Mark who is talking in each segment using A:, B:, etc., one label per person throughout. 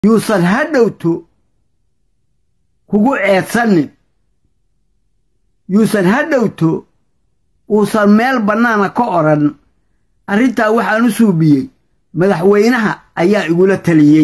A: yuusan ha dhowto kugu ceedsanin yuusan ha dhowto uusan meel bannaana ka odhan arrintaa waxaan u suubiyey madaxweynaha ayaa igula taliyey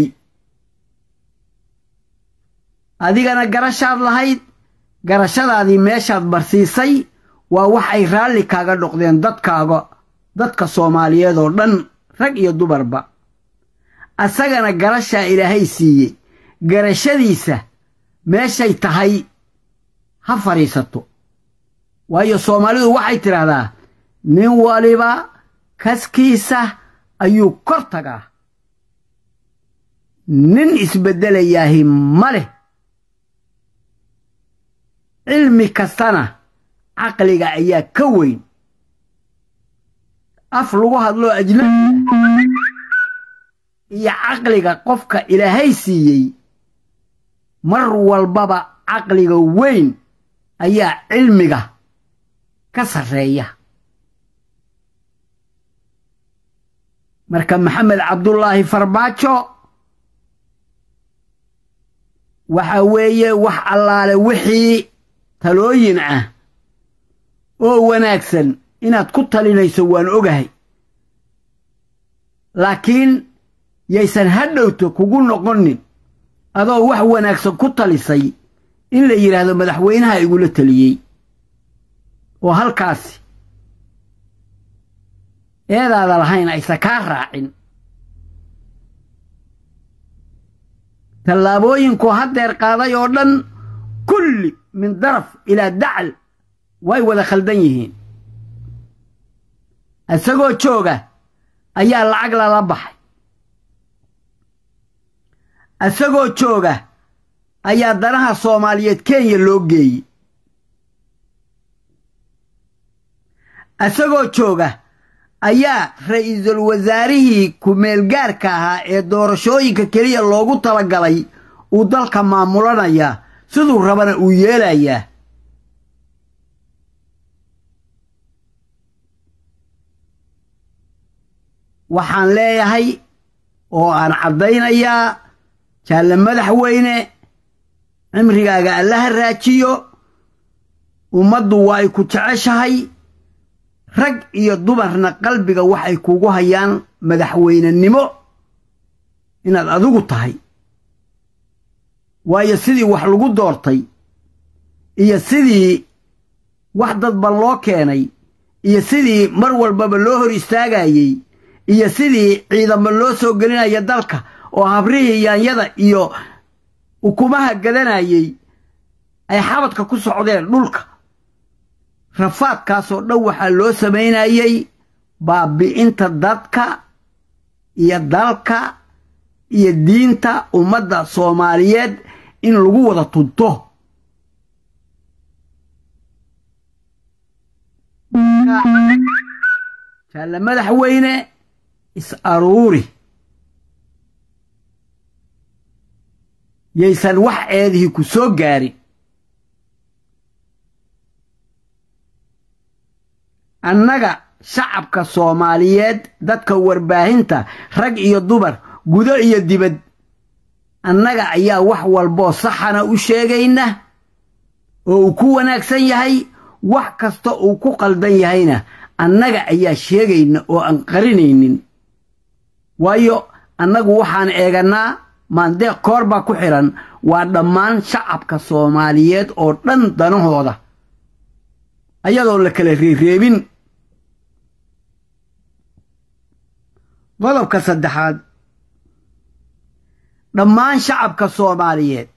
A: adigana garashaad lahayd garashadaadii meeshaad marsiisay waa wax ay raalli kaaga noqdeen dadkaaga dadka soomaaliyeed oo dhan rag iyo dumarba asagana garashaa ilaahay siiyey garashadiisa meeshay tahay ha fadhiisato waayo soomaalidu waxay tidhaahdaa nin waliba kaskiisa ayuu kor tagaa nin isbeddelayaahi ma leh cilmi kastana caqliga ayaa ka weyn af lagu hadloo ajnabiga iyo caqliga qofka ilaahay siiyey mar walbaba caqliga weyn ayaa cilmiga ka sarreeya marka maxamed cabdullaahi farbaajo waxa weeye wax allaale wixii talooyin ah oo wanaagsan inaad ku talinayso waan ogahay laakiin yaysan ha dhowto kugu noqonin adoo wax wanaagsan ku talisay in la yidhaahdo madaxweynaha igula taliyey oo halkaasi eedaada lahayn aysan kaa raacin tallaabooyinku haddeer qaaday oo dhan kulli min daraf ilaa dacal way wada khaldan yihiin isagoo jooga ayaa lacag lala baxay isagoo jooga ayaa danaha soomaaliyeed kenya loo geeyey isagoo jooga ayaa ra'iisul wasaarihii ku-meelgaarka ahaa ee doorashooyinka keliya loogu talagalay uu dalka maamulanayaa siduu rabana uu yeelayaa waxaan leeyahay oo aan caddaynayaa jaalle madaxweyne cimrigaaga allaha raajiyo ummaddu waa ay ku jeceshahay rag iyo dumarna qalbiga waxay kugu hayaan madaxweynenimo inaad adigu tahay waayo sidii wax lagu doortay iyo sidii wax dadban loo keenay iyo sidii mar walbaba loo hor istaagayey iyo sidii ciidamo loo soo gelinaya dalka oo habrihii yaanyada iyo ukumaha gadanayey ay xabadka ku socdeen dhulka rafaadkaasoo dhan waxaa loo samaynayey baabi'inta dadka iyo dalka iyo diinta ummadda soomaaliyeed in lagu wada tunto jaalle madaxweyne is aruuri yaysan wax eedihii ku soo gaarin annaga shacabka soomaaliyeed dadka warbaahinta rag iyo dumar gudo iyo dibad annaga ayaa wax walboo saxana u sheegayna oo uu ku wanaagsan yahay wax kasta uu ku qaldan yahayna annaga ayaa sheegayna oo aan qarinaynin waayo annagu waxaan eegannaa maandeeq koor baa ku xidhan waa dhammaan shacabka soomaaliyeed oo dhan danahooda ayadoon la kala reereebin qodobka saddexaad dhammaan shacabka soomaaliyeed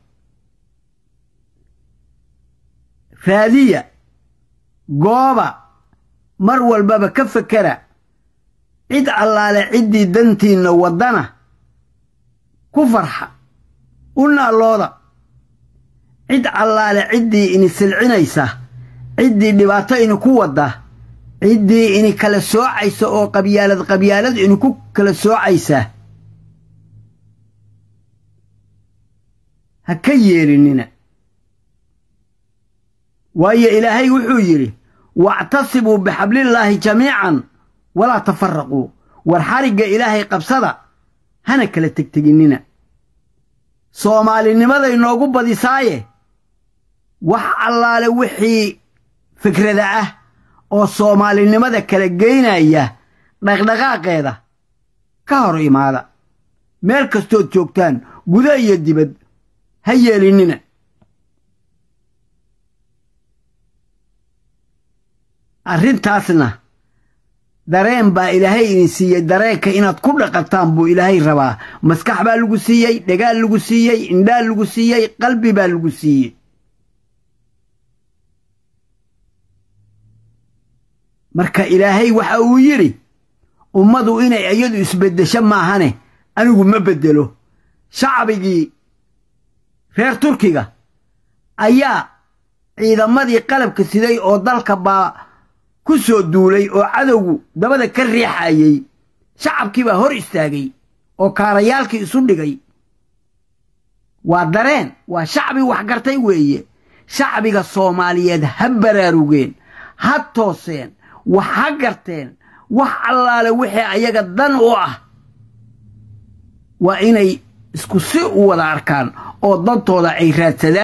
A: raadiya gooba mar walbaba ka fekera cid allaale ciddii dantiinna waddana ku farxa u naallooda cid allaale ciddii ini silcinaysa ciddii dhibaato ini ku wadda ciddii ini kala soocaysa oo qabyaalad qabyaalad ini ku kala soocaysa ha ka yeelinina waayo ilaahay wuxuu yidhi wactasibuu bixablillaahi jamiican walaa tafaraquu war xarigga ilaahay qabsada hana kala tegteginnina soomaalinimaday noogu badisaaye wax allaale wixii fikrada ah oo soomaalinimada kala geynaya dhaqdhaqaaqeeda ka hor imaada meel kastood joogtaan guda iyo dibad ha yeelinina arrintaasna dareen baa ilaahay idin siiyey dareenka inaad ku dhaqataan buu ilaahay rabaa maskax baa lagu siiyey dhagaal lagu siiyey indhaal lagu siiyey qalbi baa lagu siiyey marka ilaahay waxa uu yidhi ummadu inay iyadu isbeddesho maahane anigu ma beddelo shacbigii reer turkiga ayaa ciidamadii qalabka siday oo dalka baa ku soo duulay oo cadowgu dabada ka riixayey shacabkii baa hor istaagay oo kaarayaalkii isu dhigay waa dareen waa shacbi waxgartay weeye shacbiga soomaaliyeed ha baraarugeen ha tooseen wax ha garteen wax allaale wixii ayaga dan u ah waa inay isku si u wada arkaan oo dantooda ay raadsadaan